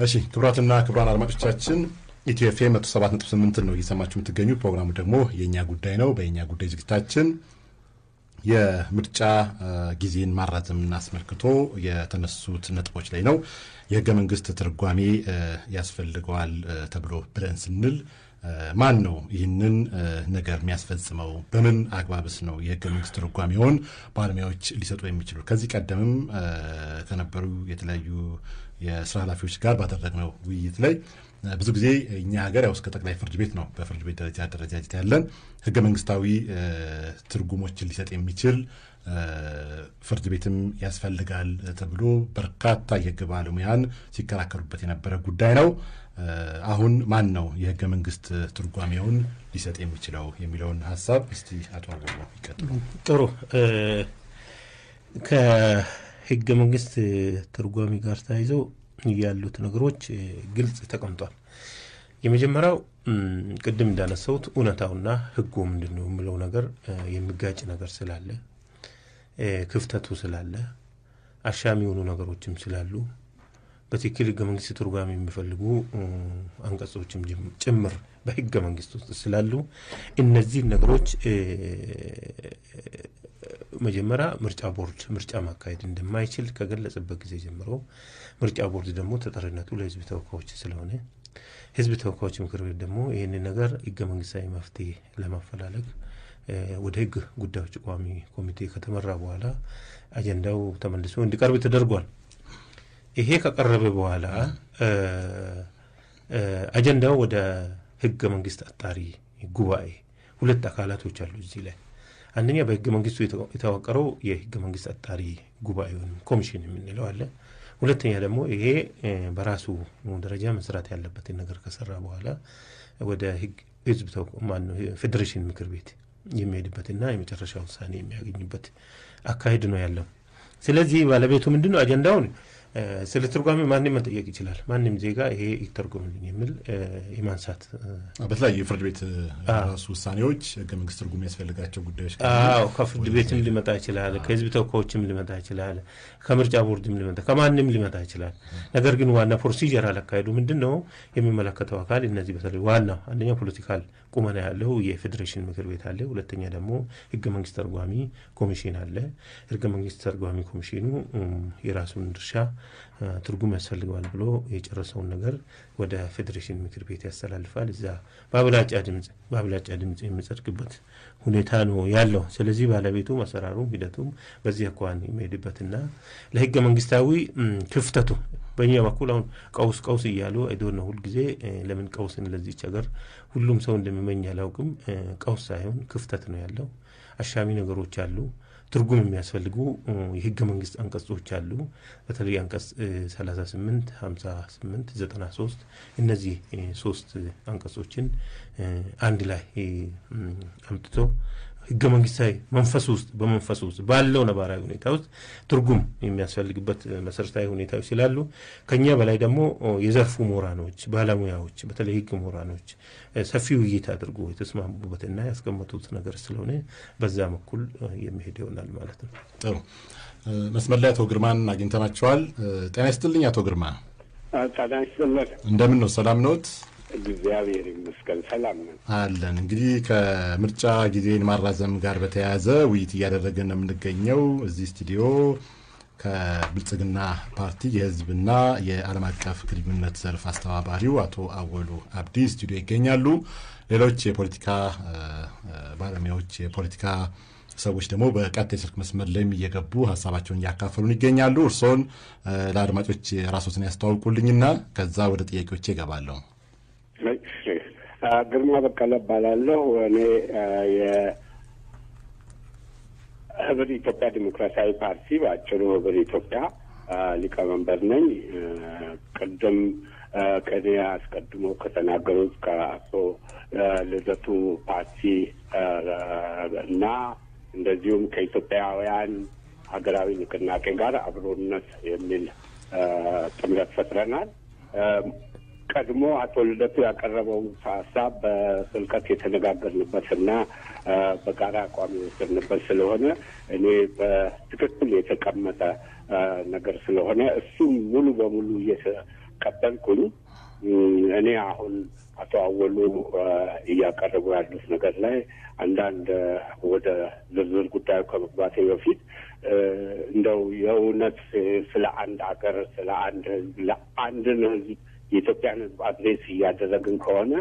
እሺ ክቡራትና ክቡራን አድማጮቻችን ኢትዮ ኤፍ ኤም መቶ ሰባት ነጥብ ስምንትን ነው እየሰማችሁ የምትገኙ። ፕሮግራሙ ደግሞ የእኛ ጉዳይ ነው። በየእኛ ጉዳይ ዝግጅታችን የምርጫ ጊዜን ማራዘምን አስመልክቶ የተነሱት ነጥቦች ላይ ነው። የህገ መንግስት ትርጓሜ ያስፈልገዋል ተብሎ ብለን ስንል ማን ነው ይህንን ነገር የሚያስፈጽመው? በምን አግባብስ ነው የህገ መንግስት ትርጓሜውን ባለሙያዎች ሊሰጡ የሚችሉ? ከዚህ ቀደምም ከነበሩ የተለያዩ የስራ ኃላፊዎች ጋር ባደረግነው ውይይት ላይ ብዙ ጊዜ እኛ ሀገር ያው እስከ ጠቅላይ ፍርድ ቤት ነው በፍርድ ቤት ደረጃ አደረጃጀት ያለን ህገ መንግስታዊ ትርጉሞችን ሊሰጥ የሚችል ፍርድ ቤትም ያስፈልጋል ተብሎ በርካታ የህግ ባለሙያን ሲከራከሩበት የነበረ ጉዳይ ነው። አሁን ማን ነው የህገ መንግስት ትርጓሜውን ሊሰጥ የሚችለው የሚለውን ሀሳብ እስቲ አቶ አበቦ ይቀጥሉ። ጥሩ። ከህገ መንግስት ትርጓሜ ጋር ተያይዘው ያሉት ነገሮች ግልጽ ተቀምጧል። የመጀመሪያው ቅድም እንዳነሳሁት እውነታውና ህጉ ምንድን ነው የሚለው ነገር የሚጋጭ ነገር ስላለ ክፍተቱ ስላለ አሻሚ የሆኑ ነገሮችም ስላሉ በትክክል ህገ መንግስት ትርጓሜ የሚፈልጉ አንቀጾችም ጭምር በህገ መንግስት ውስጥ ስላሉ እነዚህ ነገሮች መጀመሪያ ምርጫ ቦርድ ምርጫ ማካሄድ እንደማይችል ከገለጸበት ጊዜ ጀምሮ ምርጫ ቦርድ ደግሞ ተጠሪነቱ ለህዝብ ተወካዮች ስለሆነ ህዝብ ተወካዮች ምክር ቤት ደግሞ ይህንን ነገር ህገ መንግስታዊ መፍትሄ ለማፈላለግ ወደ ህግ ጉዳዮች ቋሚ ኮሚቴ ከተመራ በኋላ አጀንዳው ተመልሶ እንዲቀርብ ተደርጓል። ይሄ ከቀረበ በኋላ አጀንዳው ወደ ህገ መንግስት አጣሪ ጉባኤ ሁለት አካላቶች አሉ እዚህ ላይ አንደኛ በህገ መንግስቱ የተዋቀረው የህገ መንግስት አጣሪ ጉባኤ ወይም ኮሚሽን የምንለው አለ። ሁለተኛ ደግሞ ይሄ በራሱ ደረጃ መስራት ያለበትን ነገር ከሰራ በኋላ ወደ ህዝብ ማነው ፌዴሬሽን ምክር ቤት የሚሄድበትና የመጨረሻ ውሳኔ የሚያገኝበት አካሄድ ነው ያለው። ስለዚህ ባለቤቱ ምንድን ነው አጀንዳውን ስለ ትርጓሜ ማንም መጠየቅ ይችላል። ማንም ዜጋ ይሄ ይተርጎምልኝ የሚል የማንሳት በተለያዩ የፍርድ ቤት ራሱ ውሳኔዎች ህገ መንግስት ትርጉም የሚያስፈልጋቸው ጉዳዮች አዎ ከፍርድ ቤትም ሊመጣ ይችላል፣ ከህዝብ ተወካዮችም ሊመጣ ይችላል፣ ከምርጫ ቦርድም ሊመጣ ከማንም ሊመጣ ይችላል። ነገር ግን ዋና ፕሮሲጀር አላካሄዱ ምንድን ነው የሚመለከተው አካል እነዚህ በተለይ ዋናው አንደኛ ፖለቲካል ቁመና ያለው የፌዴሬሽን ምክር ቤት አለ። ሁለተኛ ደግሞ ህገ መንግስት ተርጓሚ ኮሚሽን አለ። ህገ መንግስት ተርጓሚ ኮሚሽኑ የራሱን ድርሻ ትርጉም ያስፈልገዋል ብሎ የጨረሰውን ነገር ወደ ፌዴሬሽን ምክር ቤት ያስተላልፋል። እዛ በአብላጫ ድምፅ በአብላጫ ድምፅ የሚጸድቅበት ሁኔታ ነው ያለው። ስለዚህ ባለቤቱ አሰራሩም ሂደቱም በዚህ አኳን የሚሄድበትና ለህገ መንግስታዊ ክፍተቱ በእኛ በኩል አሁን ቀውስ ቀውስ እያሉ አይዶ ነው ሁልጊዜ ለምን ቀውስን ለዚች ሀገር ሁሉም ሰው እንደሚመኝ አላውቅም። ቀውስ ሳይሆን ክፍተት ነው ያለው። አሻሚ ነገሮች አሉ። ትርጉም የሚያስፈልጉ የህገ መንግስት አንቀጾች አሉ። በተለይ አንቀጽ 38፣ 58፣ 93 እነዚህ ሶስት አንቀጾችን አንድ ላይ አምጥቶ ህገ መንግስታዊ መንፈስ ውስጥ በመንፈስ ውስጥ ባለው ነባራዊ ሁኔታ ውስጥ ትርጉም የሚያስፈልግበት መሰረታዊ ሁኔታዎች ስላሉ ከኛ በላይ ደግሞ የዘርፉ ምሁራኖች፣ ባለሙያዎች በተለይ ህግ ምሁራኖች ሰፊ ውይይት አድርጎ የተስማሙበትና ያስቀመጡት ነገር ስለሆነ በዛ በኩል የሚሄድ ይሆናል ማለት ነው። ጥሩ። መስመር ላይ አቶ ግርማን አግኝተናቸዋል። ጤና ይስጥልኝ አቶ ግርማ። ጤና ይስጥልን። እንደምን ነው? ሰላም ነዎት? እግዚአብሔር ይመስገን ሰላም ነን አለን። እንግዲህ ከምርጫ ጊዜን ማራዘም ጋር በተያያዘ ውይይት እያደረግን ነው የምንገኘው እዚህ ስቱዲዮ ከብልጽግና ፓርቲ የህዝብና የዓለም አቀፍ ግንኙነት ዘርፍ አስተባባሪው አቶ አወሉ አብዲ ስቱዲዮ ይገኛሉ። ሌሎች የፖለቲካ ባለሙያዎች፣ የፖለቲካ ሰዎች ደግሞ በቀጥታ የስልክ መስመር ላይም እየገቡ ሀሳባቸውን እያካፈሉን ይገኛሉ። እርስዎን ለአድማጮች ራሶትን ያስተዋውቁልኝና ከዛ ወደ ጥያቄዎች ይገባለሁ። ግርማ በቀለ እባላለሁ። እኔ የህብር ኢትዮጵያ ዲሞክራሲያዊ ፓርቲ በአጭሩ ህብር ኢትዮጵያ ሊቀመንበር ነኝ። ቅድም ከኔ አስቀድሞ ከተናገሩት ከአቶ ልደቱ ፓርቲ እና እንደዚሁም ከኢትዮጵያውያን ሀገራዊ ንቅናቄ ጋር አብሮነት የሚል ጥምረት ፈጥረናል። ቀድሞ አቶ ልደቱ ያቀረበው ሀሳብ በጥልቀት የተነጋገርንበትና በጋራ አቋም የወሰድንበት ስለሆነ እኔ በትክክል የተቀመጠ ነገር ስለሆነ እሱም ሙሉ በሙሉ ቀበልኩኝ። እኔ አሁን አቶ አወሉ እያቀረቡ ያሉት ነገር ላይ አንዳንድ ወደ ዝርዝር ጉዳዩ ከመግባቴ በፊት እንደው የእውነት ስለ አንድ ሀገር ስለ አንድ ህዝብ ለአንድን ህዝብ የኢትዮጵያን ህዝብ አድሬስ እያደረግን ከሆነ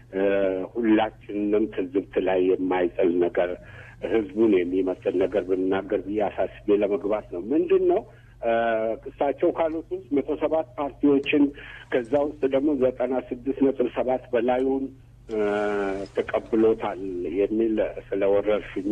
ሁላችንም ትዝብት ላይ የማይጥል ነገር ህዝቡን የሚመስል ነገር ብንናገር ብዬ አሳስቤ ለመግባት ነው። ምንድን ነው እሳቸው ካሉት ውስጥ መቶ ሰባት ፓርቲዎችን ከዛ ውስጥ ደግሞ ዘጠና ስድስት ነጥብ ሰባት በላዩን ተቀብሎታል የሚል ስለ ወረርሽኙ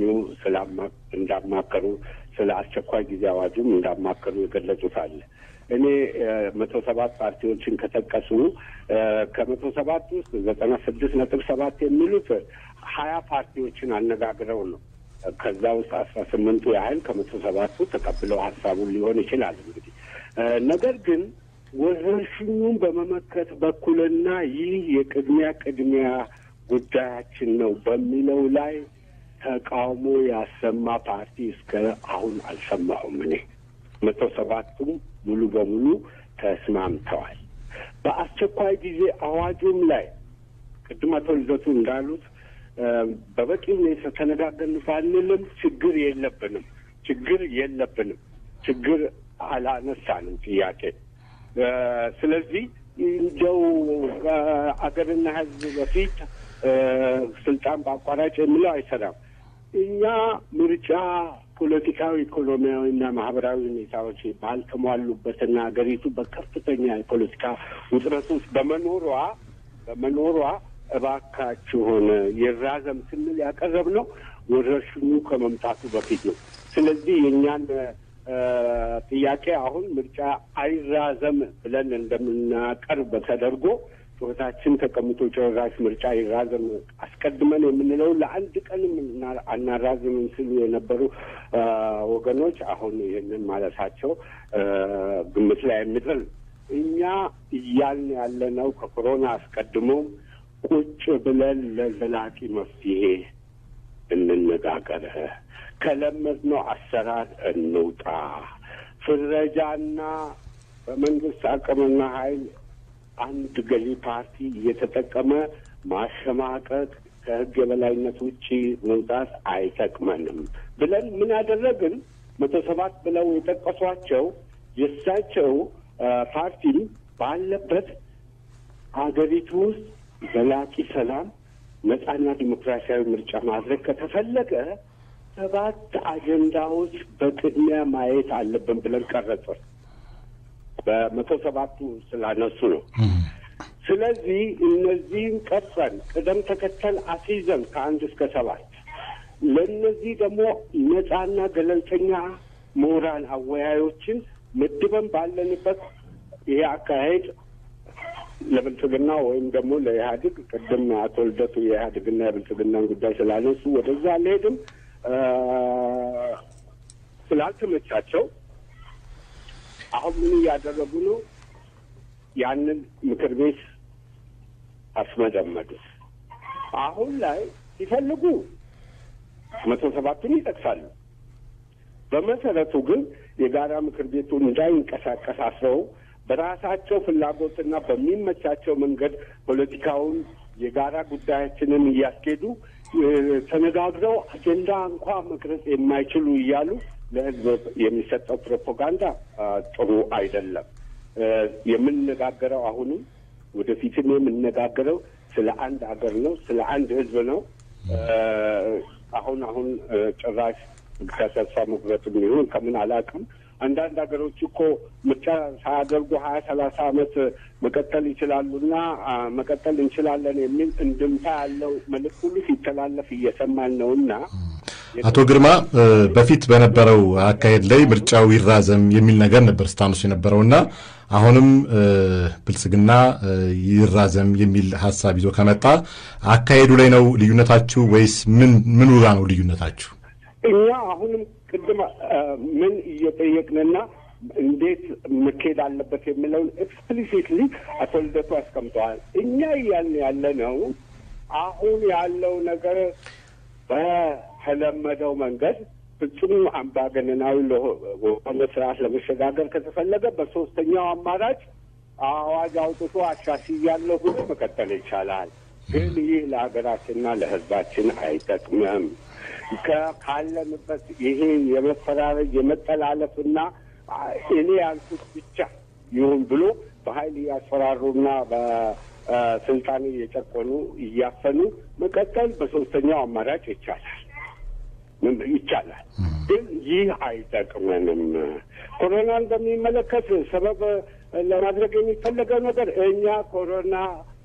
እንዳማከሩ ስለ አስቸኳይ ጊዜ አዋጁም እንዳማከሩ የገለጹት አለ። እኔ መቶ ሰባት ፓርቲዎችን ከጠቀሱ ከመቶ ሰባት ውስጥ ዘጠና ስድስት ነጥብ ሰባት የሚሉት ሀያ ፓርቲዎችን አነጋግረው ነው። ከዛ ውስጥ አስራ ስምንቱ ያህል ከመቶ ሰባቱ ተቀብለው ሀሳቡን ሊሆን ይችላል እንግዲህ ነገር ግን ወረርሽኙን በመመከት በኩልና ይህ የቅድሚያ ቅድሚያ ጉዳያችን ነው በሚለው ላይ ተቃውሞ ያሰማ ፓርቲ እስከ አሁን አልሰማሁም። እኔ መቶ ሰባቱም ሙሉ በሙሉ ተስማምተዋል። በአስቸኳይ ጊዜ አዋጁም ላይ ቅድም አቶ ልደቱ እንዳሉት በበቂ ሁኔታ ተነጋገርን ባንልም ችግር የለብንም፣ ችግር የለብንም፣ ችግር አላነሳንም ጥያቄ ስለዚህ እንደው አገርና ሕዝብ በፊት ስልጣን በአቋራጭ የሚለው አይሰራም። እኛ ምርጫ ፖለቲካዊ፣ ኢኮኖሚያዊና ማህበራዊ ሁኔታዎች ባልተሟሉበትና ሀገሪቱ በከፍተኛ የፖለቲካ ውጥረት ውስጥ በመኖሯ በመኖሯ እባካችሁን ይራዘም ስንል ያቀረብነው ወረርሽኙ ከመምጣቱ በፊት ነው። ስለዚህ የእኛን ጥያቄ አሁን ምርጫ አይራዘም ብለን እንደምናቀርብ ተደርጎ ጩኸታችን ተቀምጦ ጭራሽ ምርጫ ይራዘም አስቀድመን የምንለው ለአንድ ቀንም አናራዝምም ሲሉ የነበሩ ወገኖች አሁን ይህንን ማለታቸው ግምት ላይ የሚጥል እኛ እያልን ያለነው ከኮሮና አስቀድሞም ቁጭ ብለን ለዘላቂ መፍትሄ እንነጋገር፣ ከለመድነው አሰራር እንውጣ፣ ፍረጃና በመንግስት አቅምና ኃይል አንድ ገዢ ፓርቲ እየተጠቀመ ማሸማቀቅ ከህግ የበላይነት ውጪ መውጣት አይጠቅመንም ብለን ምን ያደረግን መቶ ሰባት ብለው የጠቀሷቸው የእሳቸው ፓርቲም ባለበት ሀገሪቱ ውስጥ ዘላቂ ሰላም፣ ነጻና ዲሞክራሲያዊ ምርጫ ማድረግ ከተፈለገ ሰባት አጀንዳዎች በቅድሚያ ማየት አለብን ብለን ቀረጽን። በመቶ ሰባቱ ስላነሱ ነው። ስለዚህ እነዚህን ቀርጸን ቅደም ተከተል አስይዘን ከአንድ እስከ ሰባት ለእነዚህ ደግሞ ነጻና ገለልተኛ ምሁራን አወያዮችን ምድበን ባለንበት ይሄ አካሄድ ለብልጽግና ወይም ደግሞ ለኢህአዴግ ቅድም አቶ ልደቱ የኢህአዴግና የብልጽግናን ጉዳይ ስላነሱ ወደዛ አልሄድም ስላልተመቻቸው አሁን ምን እያደረጉ ነው? ያንን ምክር ቤት አስመደመዱት። አሁን ላይ ሲፈልጉ መቶ ሰባቱን ይጠቅሳሉ። በመሰረቱ ግን የጋራ ምክር ቤቱ እንዳይንቀሳቀስ አስረው በራሳቸው ፍላጎትና በሚመቻቸው መንገድ ፖለቲካውን የጋራ ጉዳያችንን እያስኬዱ ተነጋግረው አጀንዳ እንኳ መቅረጽ የማይችሉ እያሉ ለሕዝብ የሚሰጠው ፕሮፓጋንዳ ጥሩ አይደለም። የምንነጋገረው አሁንም ወደፊትም የምንነጋገረው ስለ አንድ ሀገር ነው፣ ስለ አንድ ሕዝብ ነው። አሁን አሁን ጭራሽ ከተስፋ መቁረጥ የሚሆን ከምን አላውቅም። አንዳንድ ሀገሮች እኮ ምርጫ ሳያደርጉ ሀያ ሰላሳ ዓመት መቀጠል ይችላሉና መቀጠል እንችላለን የሚል እንድምታ ያለው መልዕክት ሁሉ ሲተላለፍ እየሰማን ነውና አቶ ግርማ በፊት በነበረው አካሄድ ላይ ምርጫው ይራዘም የሚል ነገር ነበር ስታነሱ የነበረውና አሁንም ብልጽግና ይራዘም የሚል ሀሳብ ይዞ ከመጣ አካሄዱ ላይ ነው ልዩነታችሁ ወይስ ምን ምኑ ጋ ነው ልዩነታችሁ? እኛ አሁንም ቅድም ምን እየጠየቅንና እንዴት መካሄድ አለበት የሚለውን ኤክስፕሊሲትሊ አቶ ልደቱ አስቀምጠዋል። እኛ እያልን ያለ ነው አሁን ያለው ነገር በተለመደው መንገድ ፍጹም አምባገነናዊ ለሆነ ስርዓት ለመሸጋገር ከተፈለገ በሶስተኛው አማራጭ አዋጅ አውጥቶ አሻሽያለሁ ብሎ መቀጠል ይቻላል። ግን ይህ ለሀገራችንና ለሕዝባችን አይጠቅምም። ካለንበት ይሄ የመፈራረጅ የመጠላለፍና እኔ ያልኩት ብቻ ይሁን ብሎ በኃይል እያስፈራሩና በስልጣን እየጨቆኑ እያፈኑ መቀጠል በሶስተኛው አማራጭ ይቻላል ይቻላል። ግን ይህ አይጠቅመንም። ኮሮናን በሚመለከት ሰበብ ለማድረግ የሚፈለገው ነገር እኛ ኮሮና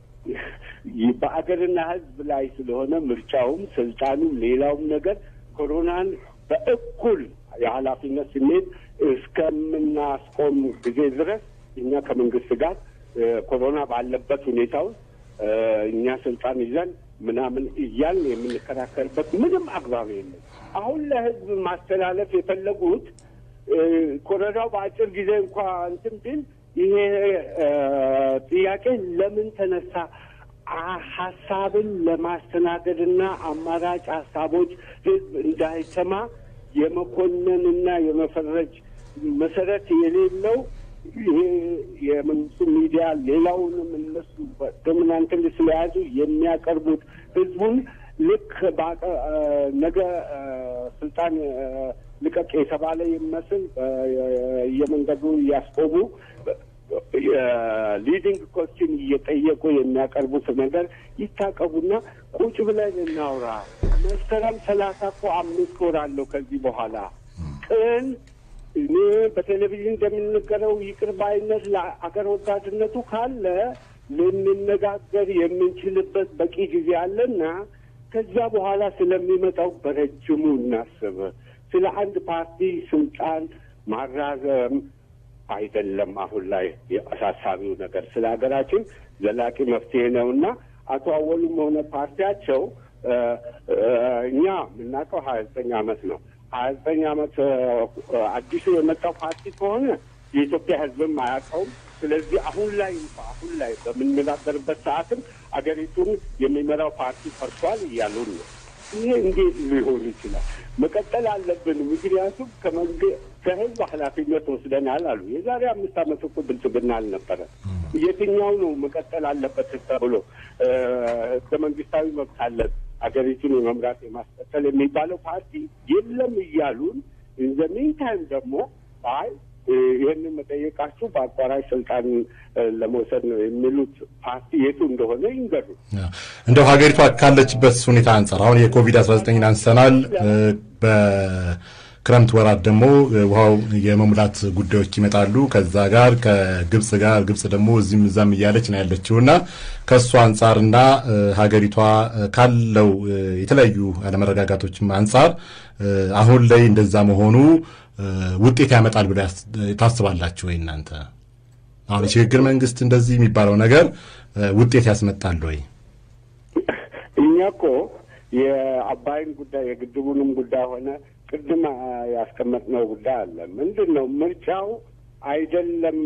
በአገርና ሕዝብ ላይ ስለሆነ ምርጫውም፣ ስልጣኑም፣ ሌላውም ነገር ኮሮናን በእኩል የኃላፊነት ስሜት እስከምናስቆም ጊዜ ድረስ እኛ ከመንግስት ጋር ኮሮና ባለበት ሁኔታ ውስጥ እኛ ስልጣን ይዘን ምናምን እያልን የምንከራከርበት ምንም አግባብ የለም። አሁን ለህዝብ ማስተላለፍ የፈለጉት ኮሮናው በአጭር ጊዜ እንኳ እንትን ቢል ይሄ ጥያቄ ለምን ተነሳ? ሀሳብን ለማስተናገድና አማራጭ ሀሳቦች ህዝብ እንዳይሰማ የመኮነንና የመፈረጅ መሰረት የሌለው ይሄ የመንግስቱ ሚዲያ ሌላውንም እነሱ ዶሚናንትን ስለያዙ የሚያቀርቡት ህዝቡን ልክ ነገ ስልጣን ልቀቅ የተባለ ይመስል የመንገዱ እያስቆሙ ሊዲንግ ኮስችን እየጠየቁ የሚያቀርቡት ነገር ይታቀቡና ቁጭ ብለን እናውራ። መስከረም ሰላሳ እኮ አምስት ወር አለው ከዚህ በኋላ ቅን እኔ በቴሌቪዥን እንደሚነገረው ይቅር ባይነት ለአገር ወዳድነቱ ካለ ልንነጋገር የምንችልበት በቂ ጊዜ አለና ከዚያ በኋላ ስለሚመጣው በረጅሙ እናስብ። ስለ አንድ ፓርቲ ስልጣን ማራዘም አይደለም አሁን ላይ አሳሳቢው ነገር ስለ ሀገራችን ዘላቂ መፍትሄ ነውና አቶ አወሉም ሆነ ፓርቲያቸው እኛ የምናውቀው ሀያ ዘጠኝ አመት ነው። ሀያ ዘጠኝ አመት አዲሱ የመጣው ፓርቲ ከሆነ የኢትዮጵያ ሕዝብም አያውቀውም። ስለዚህ አሁን ላይ እንኳ አሁን ላይ በምንነጋገርበት ሰዓትም አገሪቱን የሚመራው ፓርቲ ፈርሷል እያሉን ነው። ይሄ እንዴት ሊሆን ይችላል? መቀጠል አለብን። ምክንያቱም ከህዝብ ኃላፊነት ወስደናል አሉ። የዛሬ አምስት አመት እኮ ብልጽግና አልነበረ። የትኛው ነው መቀጠል አለበት ተብሎ ህገ መንግስታዊ መብት አለን ሀገሪቱን የመምራት የማስቀጠል የሚባለው ፓርቲ የለም እያሉን ኢን ሚንታይም ደግሞ አይ ይህንን መጠየቃችሁ በአቋራጭ ስልጣን ለመውሰድ ነው የሚሉት ፓርቲ የቱ እንደሆነ ይንገሩ። እንደው ሀገሪቷ ካለችበት ሁኔታ አንጻር አሁን የኮቪድ አስራ ዘጠኝን አንስተናል። በክረምት ወራት ደግሞ ውሃው የመሙላት ጉዳዮች ይመጣሉ። ከዛ ጋር ከግብጽ ጋር ግብጽ ደግሞ እዚህም እዛም እያለች ነው ያለችው እና ከእሱ አንጻርና ሀገሪቷ ካለው የተለያዩ አለመረጋጋቶችም አንጻር አሁን ላይ እንደዛ መሆኑ ውጤት ያመጣል ብለ ታስባላችሁ ወይ እናንተ? አሁን የሽግግር መንግስት እንደዚህ የሚባለው ነገር ውጤት ያስመጣል ወይ? እኛ እኮ የአባይን ጉዳይ የግድቡንም ጉዳይ ሆነ ቅድም ያስቀመጥነው ጉዳይ አለ። ምንድን ነው ምርጫው አይደለም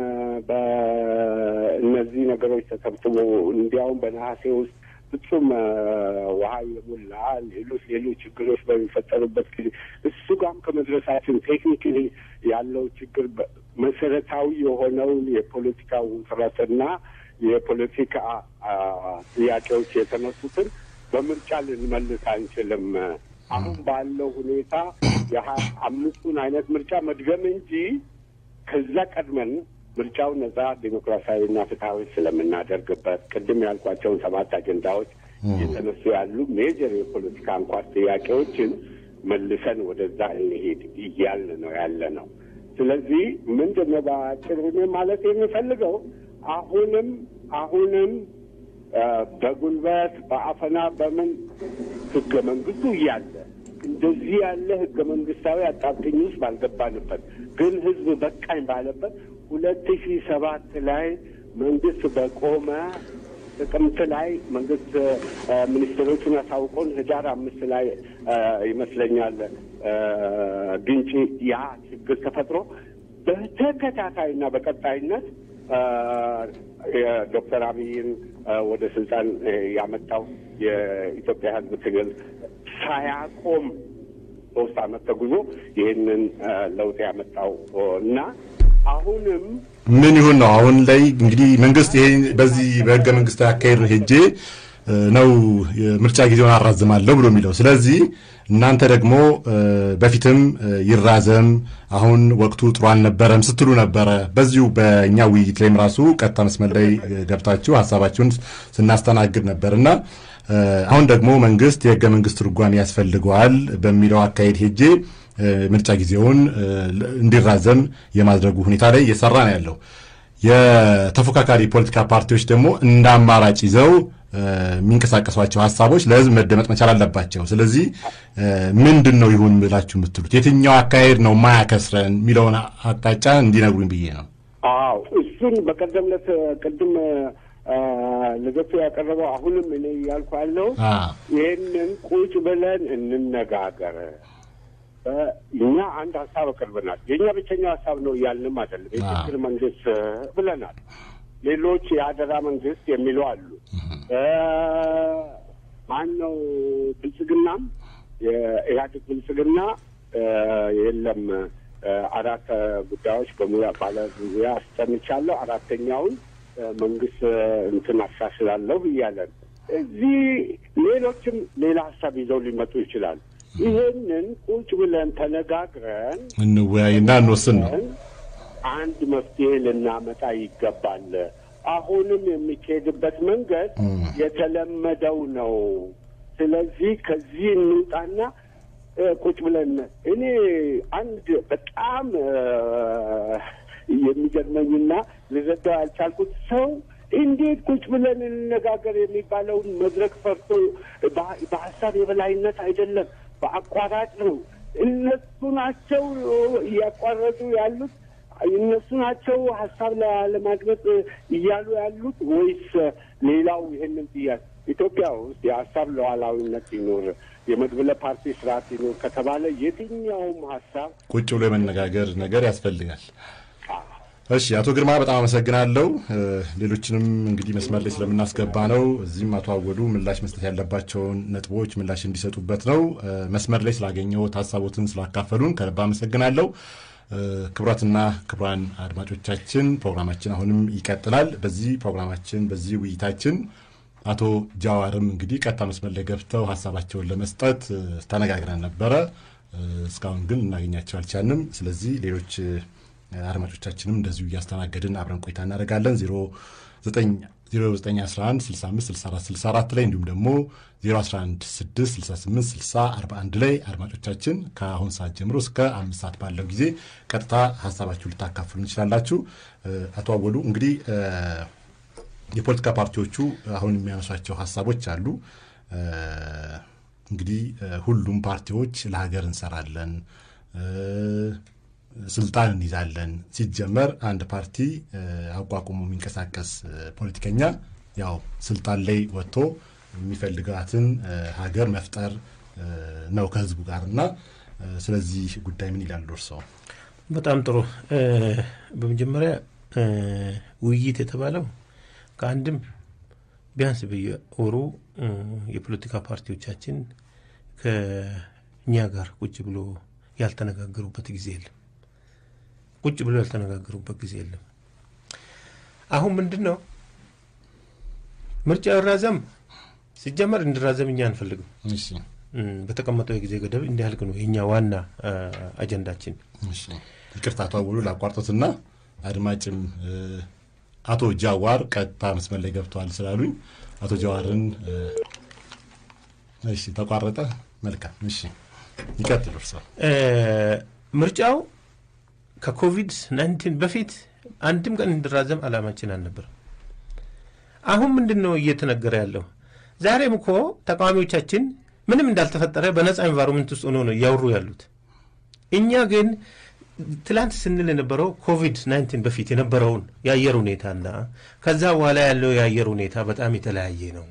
በእነዚህ ነገሮች ተሰብስቦ እንዲያውም በነሐሴ ውስጥ ፍጹም ውሃ የሞላ ሌሎች ሌሎች ችግሮች በሚፈጠሩበት ጊዜ እሱ ጋም ከመድረሳችን ቴክኒክሊ ያለው ችግር መሰረታዊ የሆነውን የፖለቲካ ውጥረትና የፖለቲካ ጥያቄዎች የተነሱትን በምርጫ ልንመልስ አንችልም። አሁን ባለው ሁኔታ የሀያ አምስቱን አይነት ምርጫ መድገም እንጂ ከዛ ቀድመን ምርጫው ነጻ ዴሞክራሲያዊና ፍትሐዊ ስለምናደርግበት ቅድም ያልኳቸውን ሰባት አጀንዳዎች እየተነሱ ያሉ ሜጀር የፖለቲካ አንኳር ጥያቄዎችን መልሰን ወደዛ እንሄድ እያልን ነው ያለ ነው። ስለዚህ ምንድን ነው በአጭር ማለት የሚፈልገው አሁንም አሁንም በጉልበት በአፈና በምን ህገ መንግስቱ እያለ እንደዚህ ያለ ህገ መንግስታዊ አጣብቂኝ ውስጥ ባልገባንበት ግን ህዝብ በቃኝ ባለበት ሁለት ሺህ ሰባት ላይ መንግስት በቆመ ጥቅምት ላይ መንግስት ሚኒስትሮቹን አሳውቆን ህዳር አምስት ላይ ይመስለኛል ግንጪ ያ ችግር ተፈጥሮ በተከታታይና በቀጣይነት የዶክተር አብይን ወደ ስልጣን ያመጣው የኢትዮጵያ ህዝብ ትግል ሳያቆም ሶስት አመት ተጉዞ ይህንን ለውጥ ያመጣው እና አሁንም ምን ይሁን ነው አሁን ላይ እንግዲህ መንግስት ይሄ በዚህ በህገ መንግስታዊ አካሄድ ሄጄ ነው ምርጫ ጊዜውን አራዝማለሁ ብሎ የሚለው። ስለዚህ እናንተ ደግሞ በፊትም ይራዘም አሁን ወቅቱ ጥሩ አልነበረም ስትሉ ነበረ። በዚሁ በእኛ ውይይት ላይም ራሱ ቀጥታ መስመር ላይ ገብታችሁ ሀሳባችሁን ስናስተናግድ ነበር እና አሁን ደግሞ መንግስት የህገ መንግስት ትርጓሜ ያስፈልገዋል በሚለው አካሄድ ሄጄ ምርጫ ጊዜውን እንዲራዘም የማድረጉ ሁኔታ ላይ እየሰራ ነው ያለው። የተፎካካሪ ፖለቲካ ፓርቲዎች ደግሞ እንደ አማራጭ ይዘው የሚንቀሳቀሷቸው ሀሳቦች ለህዝብ መደመጥ መቻል አለባቸው። ስለዚህ ምንድን ነው ይሁን ብላችሁ የምትሉት የትኛው አካሄድ ነው ማያከስረን የሚለውን አቅጣጫ እንዲነግሩኝ ብዬ ነው። አዎ እሱን በቀደም ዕለት ቅድም ልገቱ ያቀረበው አሁንም እኔ እያልኩ ያለው ይህንን ቁጭ ብለን እንነጋገር። እኛ አንድ ሀሳብ አቅርበናል። የእኛ ብቸኛው ሀሳብ ነው እያልንም አይደለም። የችግር መንግስት ብለናል። ሌሎች የአደራ መንግስት የሚሉ አሉ። ማን ነው ብልጽግናም የኢህአዴግ ብልጽግና የለም አራት ጉዳዮች በሙያ ባለ ዙሪያ አስጠንቻለሁ አራተኛውን መንግስት እንትን አሻሽላለሁ እያለን እዚህ ሌሎችም ሌላ ሀሳብ ይዘው ሊመጡ ይችላሉ። ይሄንን ቁጭ ብለን ተነጋግረን እንወያይና እንወስን ነው አንድ መፍትሄ ልናመጣ ይገባል። አሁንም የሚካሄድበት መንገድ የተለመደው ነው። ስለዚህ ከዚህ እንውጣና ቁጭ ብለን እኔ አንድ በጣም የሚገርመኝና ልረዳው ያልቻልኩት ሰው እንዴት ቁጭ ብለን እንነጋገር የሚባለውን መድረክ ፈርቶ በሀሳብ የበላይነት አይደለም፣ በአቋራጭ ነው። እነሱ ናቸው እያቋረጡ ያሉት እነሱ ናቸው ሀሳብ ለማግለጽ እያሉ ያሉት ወይስ ሌላው ይሄንን ጥያቄ ኢትዮጵያ ውስጥ የሀሳብ ሉዓላዊነት ይኖር የመድብለ ፓርቲ ስርዓት ይኖር ከተባለ የትኛውም ሀሳብ ቁጭ ብሎ የመነጋገር ነገር ያስፈልጋል። እሺ፣ አቶ ግርማ በጣም አመሰግናለሁ። ሌሎችንም እንግዲህ መስመር ላይ ስለምናስገባ ነው። እዚህም አቶ አወሉ ምላሽ መስጠት ያለባቸውን ነጥቦች ምላሽ እንዲሰጡበት ነው። መስመር ላይ ስላገኘሁት ሀሳቦትን ስላካፈሉን ከልብ አመሰግናለሁ። ክቡራትና ክቡራን አድማጮቻችን ፕሮግራማችን አሁንም ይቀጥላል። በዚህ ፕሮግራማችን በዚህ ውይይታችን አቶ ጃዋርም እንግዲህ ቀጥታ መስመር ላይ ገብተው ሀሳባቸውን ለመስጠት ተነጋግረን ነበረ። እስካሁን ግን እናገኛቸው አልቻልንም። ስለዚህ ሌሎች አድማጮቻችንም እንደዚሁ እያስተናገድን አብረን ቆይታ እናደርጋለን። 0911656464 ላይ እንዲሁም ደግሞ 0116686041 ላይ አድማጮቻችን ከአሁን ሰዓት ጀምሮ እስከ አምስት ሰዓት ባለው ጊዜ ቀጥታ ሀሳባችሁ ልታካፍሉ እንችላላችሁ። አቶ አወሉ እንግዲህ የፖለቲካ ፓርቲዎቹ አሁን የሚያነሷቸው ሀሳቦች አሉ። እንግዲህ ሁሉም ፓርቲዎች ለሀገር እንሰራለን ስልጣን እንይዛለን። ሲጀመር አንድ ፓርቲ አቋቁሞ የሚንቀሳቀስ ፖለቲከኛ ያው ስልጣን ላይ ወጥቶ የሚፈልጋትን ሀገር መፍጠር ነው ከህዝቡ ጋር እና ስለዚህ ጉዳይ ምን ይላሉ እርስዎ? በጣም ጥሩ። በመጀመሪያ ውይይት የተባለው ከአንድም ቢያንስ በየወሩ የፖለቲካ ፓርቲዎቻችን ከእኛ ጋር ቁጭ ብሎ ያልተነጋገሩበት ጊዜ የለም። ቁጭ ብሎ ያልተነጋገሩበት ጊዜ የለም። አሁን ምንድን ነው ምርጫ ይራዘም ሲጀመር እንዲራዘም እኛ አንፈልግም። በተቀመጠው የጊዜ ገደብ እንዲያልቅ ነው የኛ ዋና አጀንዳችን። ይቅርታ አቶ አወሉ ላቋርጦትና አድማጭም አቶ ጃዋር ቀጥታ መስመር ላይ ገብተዋል ስላሉኝ አቶ ጃዋርን እሺ፣ ተቋረጠ። መልካም እሺ፣ ይቀጥሉ እርሶ። ምርጫው ከኮቪድ ናይንቲን በፊት አንድም ቀን እንዲራዘም አላማችን አልነበረም። አሁን ምንድን ነው እየተነገረ ያለው? ዛሬም እኮ ተቃዋሚዎቻችን ምንም እንዳልተፈጠረ በነፃ ኤንቫይሮንመንት ውስጥ ሆኖ ነው እያወሩ ያሉት። እኛ ግን ትላንት ስንል የነበረው ኮቪድ ናይንቲን በፊት የነበረውን የአየር ሁኔታና ከዛ በኋላ ያለው የአየር ሁኔታ በጣም የተለያየ ነው።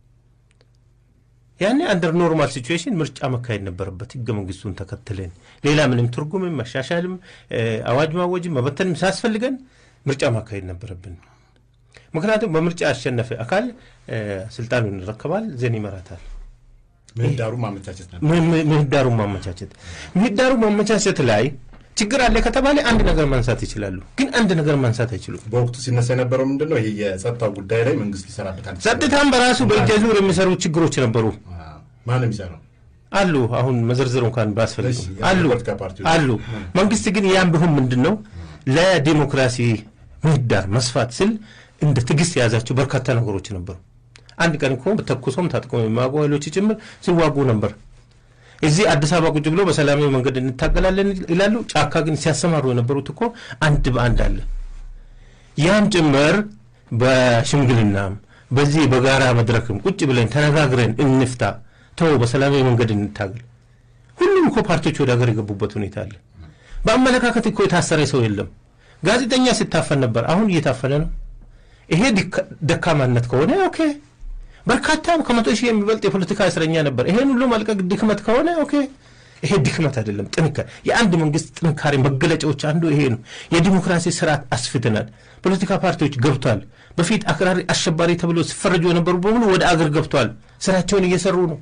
ያኔ አንደር ኖርማል ሲቹዌሽን ምርጫ መካሄድ ነበረበት ህገ መንግስቱን ተከትለን ሌላ ምንም ትርጉምም መሻሻልም አዋጅ ማወጅም መበተንም ሳያስፈልገን ምርጫ ማካሄድ ነበረብን። ምክንያቱም በምርጫ ያሸነፈ አካል ስልጣኑን ይረከባል፣ ዘን ይመራታል። ምህዳሩ ማመቻቸት ነበር። ምህዳሩን ማመቻቸት ምህዳሩ ማመቻቸት ላይ ችግር አለ ከተባለ አንድ ነገር ማንሳት ይችላሉ፣ ግን አንድ ነገር ማንሳት አይችሉም። በወቅቱ ሲነሳ የነበረው ምንድን ነው? ይሄ የጸጥታው ጉዳይ ላይ መንግስት ሊሰራበታል። ጸጥታም በራሱ በእጀ ዙር የሚሰሩ ችግሮች ነበሩ ማን የሚሰራው አሉ። አሁን መዘርዘሩ እንኳን ባስፈልግም እሺ፣ አሉ የፖለቲካ ፓርቲዎች። አሉ። መንግስት ግን ያም ቢሆን ምንድን ነው ለዲሞክራሲ ምህዳር መስፋት ስል እንደ ትዕግስት የያዛቸው በርካታ ነገሮች ነበሩ። አንድ ቀን እኮ ተኩሶም ታጥቆ የማያውቁ ኃይሎች ጭምር ሲዋጉ ነበር። እዚህ አዲስ አበባ ቁጭ ብሎ በሰላማዊ መንገድ እንታገላለን ይላሉ። ጫካ ግን ሲያሰማሩ የነበሩት እኮ አንድ በአንድ አለ። ያም ጭምር በሽምግልናም በዚህ በጋራ መድረክም ቁጭ ብለን ተነጋግረን እንፍታ፣ ተው በሰላማዊ መንገድ እንታገል። ሁሉም እኮ ፓርቲዎች ወደ ሀገር የገቡበት ሁኔታ አለ። በአመለካከት እኮ የታሰረ ሰው የለም። ጋዜጠኛ ሲታፈን ነበር፣ አሁን እየታፈነ ነው። ይሄ ዲካ- ደካማነት ከሆነ ኦኬ። በርካታ ከመቶ ሺህ የሚበልጥ የፖለቲካ እስረኛ ነበር። ይሄን ሁሉ መልቀቅ ድክመት ከሆነ ኦኬ። ይሄ ድክመት አይደለም፣ ጥንካሬ። የአንድ መንግስት ጥንካሬ መገለጫዎች አንዱ ይሄ ነው። የዲሞክራሲ ስርዓት አስፍተናል። ፖለቲካ ፓርቲዎች ገብቷል። በፊት አክራሪ አሸባሪ ተብሎ ሲፈረጁ የነበሩ በሙሉ ወደ አገር ገብቷል። ስራቸውን እየሰሩ ነው።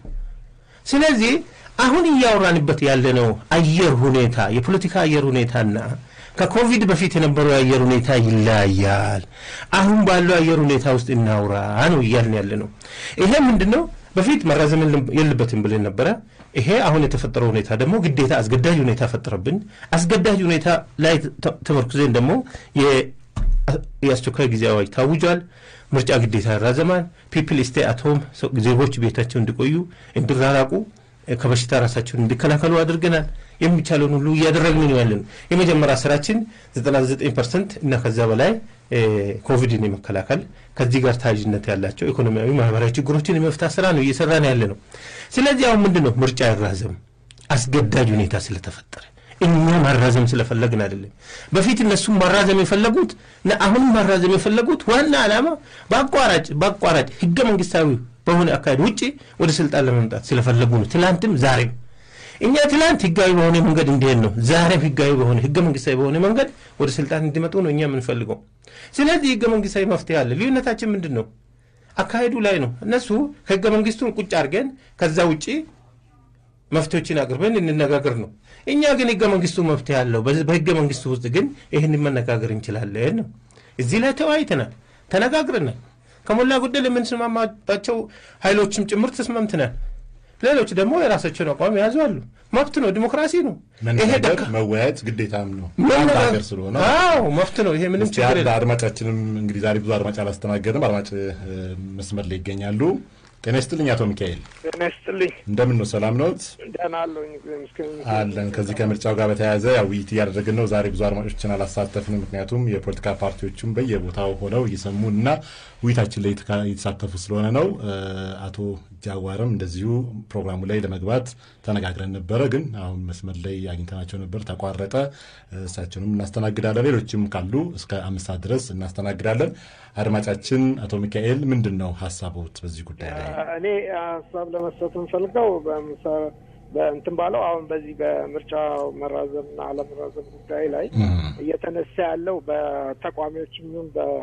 ስለዚህ አሁን እያወራንበት ያለነው አየር ሁኔታ የፖለቲካ አየር ሁኔታና ከኮቪድ በፊት የነበረው የአየር ሁኔታ ይለያያል። አሁን ባለው አየር ሁኔታ ውስጥ እናውራ ነው እያልን ያለ ነው። ይሄ ምንድን ነው? በፊት መራዘም የለም- የለበትም ብለን ነበረ። ይሄ አሁን የተፈጠረው ሁኔታ ደግሞ ግዴታ አስገዳጅ ሁኔታ ፈጠረብን። አስገዳጅ ሁኔታ ላይ ተ- ተመርኩዘን ደግሞ የ- የአስቸኳይ ጊዜ አዋጅ ታውጇል። ምርጫ ግዴታ ያራዘማል። ፒፕል ስቴይ አት ሆም ዜጎች ቤታቸው እንዲቆዩ እንዲራራቁ ከበሽታ ራሳቸውን እንዲከላከሉ አድርገናል። የሚቻለውን ሁሉ እያደረግን ነው ያለን። የመጀመሪያ ስራችን 99 ፐርሰንት እና ከዛ በላይ እ፣ ኮቪድን የመከላከል ከዚህ ጋር ተያያዥነት ያላቸው ኢኮኖሚያዊ፣ ማህበራዊ ችግሮችን የመፍታት ስራ ነው እየሰራን ያለ ነው። ስለዚህ አሁን ምንድን ነው ምርጫ ይራዘም አስገዳጅ ሁኔታ ስለተፈጠረ እኛ ማራዘም ስለፈለግን አይደለም። በፊት እነሱም ማራዘም የፈለጉት እና አሁንም ማራዘም የፈለጉት ዋና ዓላማ በአቋራጭ በአቋራጭ ህገ መንግስታዊ በሆነ አካሄድ ውጭ ወደ ስልጣን ለመምጣት ስለፈለጉ ነው። ትላንትም ዛሬም እኛ ትላንት ህጋዊ በሆነ መንገድ እንዲሄድ ነው። ዛሬም ህጋዊ በሆነ ህገ መንግስታዊ በሆነ መንገድ ወደ ስልጣን እንዲመጡ ነው እኛ የምንፈልገው። ስለዚህ ህገ መንግስታዊ መፍትሄ አለ። ልዩነታችን ምንድን ነው? አካሄዱ ላይ ነው። እነሱ ከህገ መንግስቱን ቁጭ አድርገን ከዛ ውጭ መፍትሄዎችን አቅርበን እንነጋገር ነው። እኛ ግን ህገ መንግስቱ መፍትሄ አለው። በዚ- በህገ መንግስቱ ውስጥ ግን ይህንን መነጋገር እንችላለን ነው። እዚህ ላይ ተወያይተናል፣ ተነጋግረናል። ከሞላ ጎደል የምንስማማባቸው ኃይሎችም ጭምር ተስማምተናል። ሌሎች ደግሞ የራሳቸውን አቋም የያዙ አሉ። መብት ነው፣ ዲሞክራሲ ነው። ይሄ መነጋገር ደካ መወያየት ግዴታም ነው። አንድ መነጋገር- ሀገር ስለሆነ አዎ መብት ነው። ይሄ ምንም እስቲ ችግር አንድ የለም። አድማጫችንም እንግዲህ ዛሬ ብዙ አድማጭ አላስተናገድም። አድማጭ እ፣ መስመር ላይ ይገኛሉ። ጤና ይስጥልኝ አቶ ሚካኤል ጤና ይስጥልኝ። እንደምን ነው? ሰላም ነዎት? ደህና አለሁኝ። እግዚአብሔር ይመስገን። አለን። ከዚህ ከምርጫው ጋር በተያያዘ ያው ውይይት እያደረግን ነው። ዛሬ ብዙ አድማጮችን አላሳተፍንም፣ ምክንያቱም የፖለቲካ ፓርቲዎቹም በየቦታው ሆነው እየሰሙን እና ውይይታችን ላይ የተካ- እየተሳተፉ ስለሆነ ነው። እ፣ አቶ ጃዋርም እንደዚሁ ፕሮግራሙ ላይ ለመግባት ተነጋግረን ነበረ፣ ግን አሁን መስመር ላይ አግኝተናቸው ነበር፣ ተቋረጠ። እ፣ እሳቸውንም እናስተናግዳለን። ሌሎችም ካሉ እስከ አምስት ሰዓት ድረስ እናስተናግዳለን። አድማጫችን አቶ ሚካኤል ምንድን ነው ሀሳቦት በዚህ ጉዳይ ላይ? እኔ ሀሳብ ለመስጠት የምፈልገው በምሳ- በእንትን ባለው አሁን በዚህ በምርጫ መራዘምና አለመራዘም ጉዳይ ላይ እየተነሳ ያለው በተቃዋሚዎችም ይሁን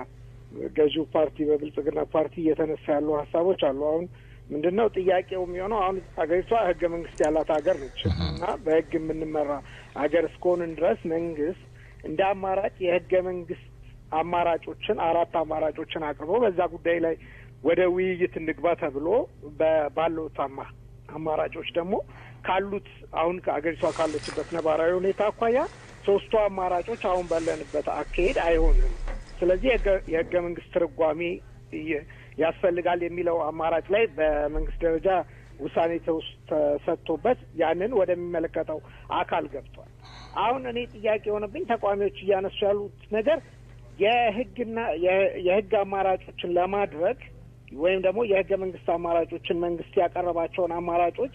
በገዢው ፓርቲ በብልጽግና ፓርቲ እየተነሳ ያሉ ሀሳቦች አሉ። አሁን ምንድን ነው ጥያቄው የሚሆነው? አሁን ሀገሪቷ ህገ መንግስት ያላት ሀገር ነች እና በህግ የምንመራ ሀገር እስከሆንን ድረስ መንግስት እንደ አማራጭ የህገ መንግስት አማራጮችን አራት አማራጮችን አቅርቦ በዛ ጉዳይ ላይ ወደ ውይይት እንግባ ተብሎ በ- ባሉት አማ አማራጮች ደግሞ ካሉት አሁን ከአገሪቷ ካለችበት ነባራዊ ሁኔታ አኳያ ሶስቱ አማራጮች አሁን ባለንበት አካሄድ አይሆንም። ስለዚህ የህገ- የህገ መንግስት ትርጓሜ ይ- ያስፈልጋል የሚለው አማራጭ ላይ በመንግስት ደረጃ ውሳኔ ተውስ- ተሰጥቶበት ያንን ወደሚመለከተው አካል ገብቷል። አሁን እኔ ጥያቄ የሆነብኝ ተቃዋሚዎች እያነሱ ያሉት ነገር የህግና የ- የህግ አማራጮችን ለማድረግ ወይም ደግሞ የህገ መንግስት አማራጮችን መንግስት ያቀረባቸውን አማራጮች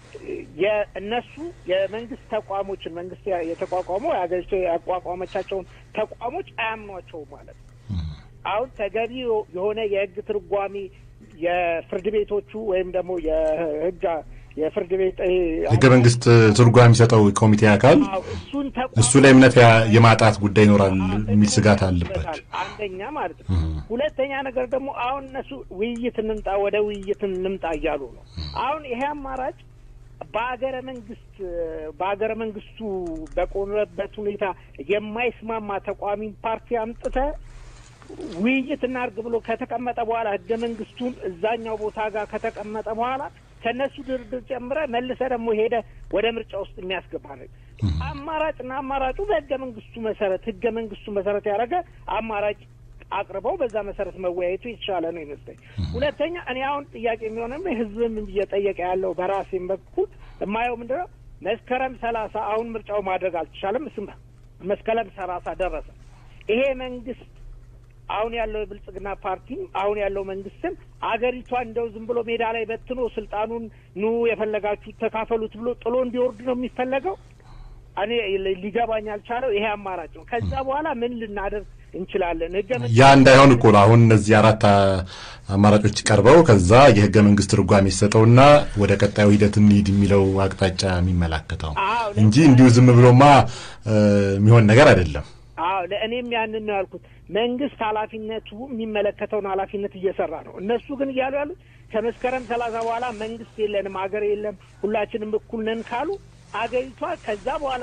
የእነሱ የመንግስት ተቋሞችን መንግስት ያ- የተቋቋመው የሀገሪቱ ያቋቋመቻቸውን ተቋሞች አያምኗቸውም ማለት ነው። አሁን ተገቢ የሆነ የህግ ትርጓሜ የፍርድ ቤቶቹ ወይም ደግሞ የህግ የፍርድ ቤት ይሄ ህገ መንግስት ትርጓሜ የሚሰጠው ኮሚቴ አካል አዎ፣ እሱን ተቋም እሱ ላይ እምነት ያ- የማጣት ጉዳይ ይኖራል የሚል ስጋት አለበት። አንደኛ ማለት ነው። ሁለተኛ ነገር ደግሞ አሁን እነሱ ውይይት እንምጣ ወደ ውይይት እንምጣ እያሉ ነው። አሁን ይሄ አማራጭ በሀገረ መንግስት በሀገረ መንግስቱ በቆመበት ሁኔታ የማይስማማ ተቋሚ ፓርቲ አምጥተ ውይይት እናርግ ብሎ ከተቀመጠ በኋላ ህገ መንግስቱን እዛኛው ቦታ ጋር ከተቀመጠ በኋላ ከእነሱ ድርድር ጨምረ መልሰ ደግሞ ሄደ ወደ ምርጫ ውስጥ የሚያስገባ ነው። አማራጭና አማራጩ በህገ መንግስቱ መሰረት ህገ መንግስቱ መሰረት ያደረገ አማራጭ አቅርበው በዛ መሰረት መወያየቱ የተሻለ ነው ይመስለኝ። ሁለተኛ እኔ አሁን ጥያቄ የሚሆነው ህዝብም እየጠየቀ ያለው በራሴም በኩል የማየው ምንድን ነው መስከረም ሰላሳ አሁን ምርጫው ማድረግ አልተቻለም። እሱም መስከረም ሰላሳ ደረሰ። ይሄ መንግስት አሁን ያለው የብልጽግና ፓርቲም አሁን ያለው መንግስትም አገሪቷ እንደው ዝም ብሎ ሜዳ ላይ በትኖ ስልጣኑን ኑ የፈለጋችሁ ተካፈሉት ብሎ ጥሎ እንዲወርድ ነው የሚፈለገው። እኔ ሊገባኝ አልቻለው ይሄ አማራጭ ነው። ከዛ በኋላ ምን ልናደርግ እንችላለን? ህገ ያ እንዳይሆን እኮ ነው አሁን እነዚህ አራት አማራጮች ቀርበው ከዛ የህገ መንግስት ትርጓሜ የሚሰጠውና ወደ ቀጣዩ ሂደት እንሂድ የሚለው አቅጣጫ የሚመላከተው እንጂ እንዲሁ ዝም ብሎማ የሚሆን ነገር አይደለም። አዎ ለእኔም ያንን ነው ያልኩት። መንግስት ኃላፊነቱ የሚመለከተውን ኃላፊነት እየሰራ ነው። እነሱ ግን እያሉ ያሉት ከመስከረም ሰላሳ በኋላ መንግስት የለንም ሀገር የለም ሁላችንም እኩል ነን ካሉ አገሪቷ ከዛ በኋላ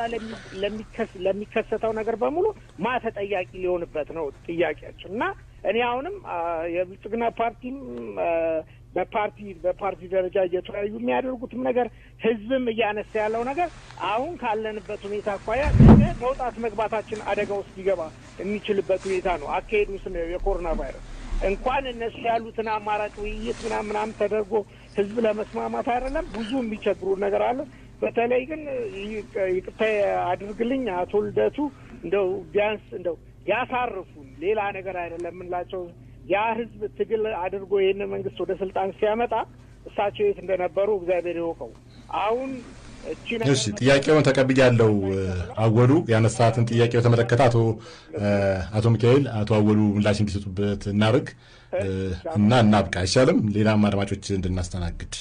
ለሚከሰተው ነገር በሙሉ ማ ተጠያቂ ሊሆንበት ነው ጥያቄያችን እና እኔ አሁንም የብልጽግና ፓርቲም በፓርቲ በፓርቲ ደረጃ እየተወያዩ የሚያደርጉትም ነገር ህዝብም እያነሳ ያለው ነገር አሁን ካለንበት ሁኔታ አኳያ መውጣት መግባታችን አደጋ ውስጥ ሊገባ የሚችልበት ሁኔታ ነው። አካሄዱ ስናየው የኮሮና ቫይረስ እንኳን እነሱ ያሉትን አማራጭ ውይይት ምናምን ምናምን ተደርጎ ህዝብ ለመስማማት አይደለም ብዙ የሚቸግሩ ነገር አለ። በተለይ ግን ይቅርታ አድርግልኝ አቶ ልደቱ እንደው ቢያንስ እንደው ያሳርፉን ሌላ ነገር አይደለም የምንላቸው ያ ህዝብ ትግል አድርጎ ይህንን መንግስት ወደ ስልጣን ሲያመጣ እሳቸው የት እንደነበሩ እግዚአብሔር ይወቀው። አሁን እቺ እሺ፣ ጥያቄውን ተቀብያለሁ። አወሉ ያነሳትን ጥያቄ በተመለከተ አቶ አቶ ሚካኤል አቶ አወሉ ምላሽ እንዲሰጡበት እናርግ እና እናብቃ አይሻልም? ሌላም አድማጮች እንድናስተናግድ።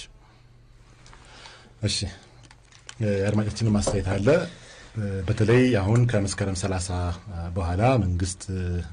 እሺ፣ የአድማጮችንም አስተያየት አለ። በተለይ አሁን ከመስከረም ሰላሳ በኋላ መንግስት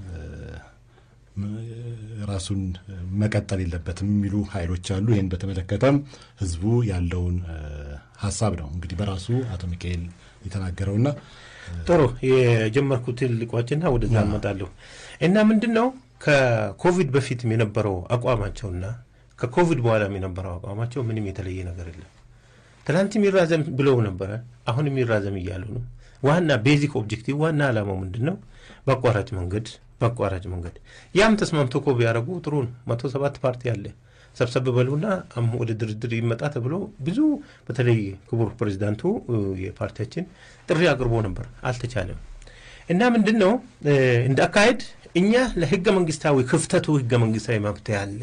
ራሱን መቀጠል የለበትም የሚሉ ኃይሎች አሉ። ይህን በተመለከተም ህዝቡ ያለውን ሀሳብ ነው እንግዲህ በራሱ አቶ ሚካኤል የተናገረውና ጥሩ የጀመርኩትን ልቋጭና ወደዛ እመጣለሁ እና ምንድን ነው ከኮቪድ በፊትም የነበረው አቋማቸውና ከኮቪድ በኋላም የነበረው አቋማቸው ምንም የተለየ ነገር የለም። ትናንት የሚራዘም ብለው ነበረ፣ አሁን የሚራዘም እያሉ ነው። ዋና ቤዚክ ኦብጀክቲቭ ዋና ዓላማው ምንድን ነው? በአቋራጭ መንገድ በአቋራጭ መንገድ ያም ተስማምቶ እኮ ቢያደርጉ ጥሩ ነው። መቶ ሰባት ፓርቲ አለ ሰብሰብ በሉና ወደ ድርድር ይመጣ ተብሎ ብዙ በተለይ ክቡር ፕሬዚዳንቱ የፓርቲያችን ጥሪ አቅርቦ ነበር፣ አልተቻለም። እና ምንድን ነው እንደ አካሄድ እኛ ለህገ መንግስታዊ ክፍተቱ ህገ መንግስታዊ መብት ያለ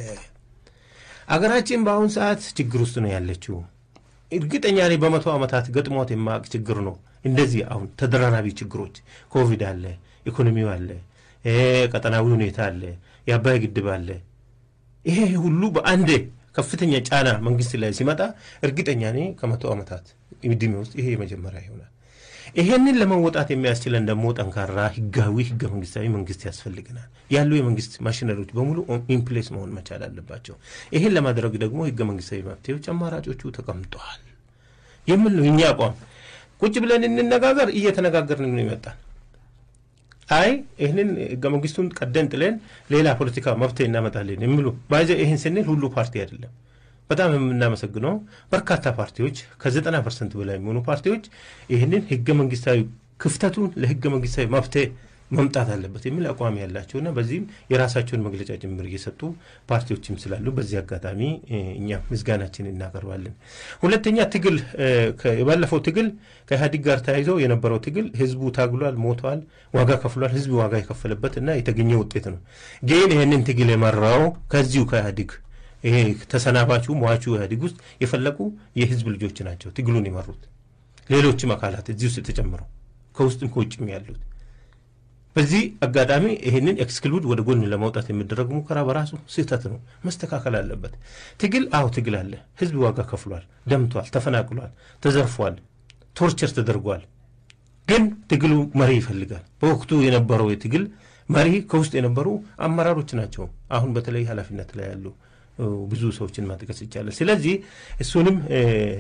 አገራችን በአሁኑ ሰዓት ችግር ውስጥ ነው ያለችው። እርግጠኛ ነኝ በመቶ ዓመታት ገጥሟት የማያውቅ ችግር ነው። እንደዚህ አሁን ተደራራቢ ችግሮች ኮቪድ አለ፣ ኢኮኖሚው አለ ቀጠናዊ ሁኔታ አለ፣ የአባይ ግድብ አለ። ይሄ ሁሉ በአንድ ከፍተኛ ጫና መንግስት ላይ ሲመጣ እርግጠኛ እኔ ከመቶ ዓመታት ዕድሜ ውስጥ ይሄ የመጀመሪያ ይሆናል። ይሄንን ለመወጣት የሚያስችለን ደግሞ ጠንካራ ህጋዊ ህገ መንግስታዊ መንግስት ያስፈልገናል። ያሉ የመንግስት ማሽነሪዎች በሙሉ ኢንፕሌስ መሆን መቻል አለባቸው። ይሄን ለማድረግ ደግሞ ህገ መንግስታዊ መፍትሄዎች አማራጮቹ ተቀምጠዋል የሚል ነው የእኛ አቋም። ቁጭ ብለን እንነጋገር፣ እየተነጋገርን ነው ይመጣል አይ ይህንን ህገ መንግስቱን ቀደን ጥለን ሌላ ፖለቲካ መፍትሄ እናመጣለን የሚሉ ባይዘ ይህን ስንል ሁሉ ፓርቲ አይደለም። በጣም የምናመሰግነው በርካታ ፓርቲዎች ከዘጠና ፐርሰንት በላይ የሚሆኑ ፓርቲዎች ይህንን ህገ መንግስታዊ ክፍተቱን ለህገ መንግስታዊ መፍትሄ መምጣት አለበት የሚል አቋም ያላቸውና በዚህም የራሳቸውን መግለጫ ጭምር እየሰጡ ፓርቲዎችም ስላሉ በዚህ አጋጣሚ እኛ ምስጋናችን እናቀርባለን። ሁለተኛ ትግል የባለፈው ትግል ከኢህአዴግ ጋር ተያይዞ የነበረው ትግል ህዝቡ ታግሏል፣ ሞተዋል፣ ዋጋ ከፍሏል። ህዝብ ዋጋ የከፈለበት እና የተገኘ ውጤት ነው። ግን ይህንን ትግል የመራው ከዚሁ ከኢህአዴግ ይሄ ተሰናባቹ ሟቹ ኢህአዴግ ውስጥ የፈለቁ የህዝብ ልጆች ናቸው ትግሉን የመሩት። ሌሎችም አካላት እዚህ ውስጥ ተጨምረው ከውስጥም ከውጭም ያሉት በዚህ አጋጣሚ ይህንን ኤክስክሉድ ወደ ጎን ለማውጣት የሚደረግ ሙከራ በራሱ ስህተት ነው፣ መስተካከል አለበት። ትግል አዎ ትግል አለ። ህዝብ ዋጋ ከፍሏል፣ ደምቷል፣ ተፈናቅሏል፣ ተዘርፏል፣ ቶርቸር ተደርጓል። ግን ትግሉ መሪ ይፈልጋል። በወቅቱ የነበረው የትግል መሪ ከውስጥ የነበሩ አመራሮች ናቸው። አሁን በተለይ ኃላፊነት ላይ ያሉ ብዙ ሰዎችን ማጥቀስ ይቻላል። ስለዚህ እሱንም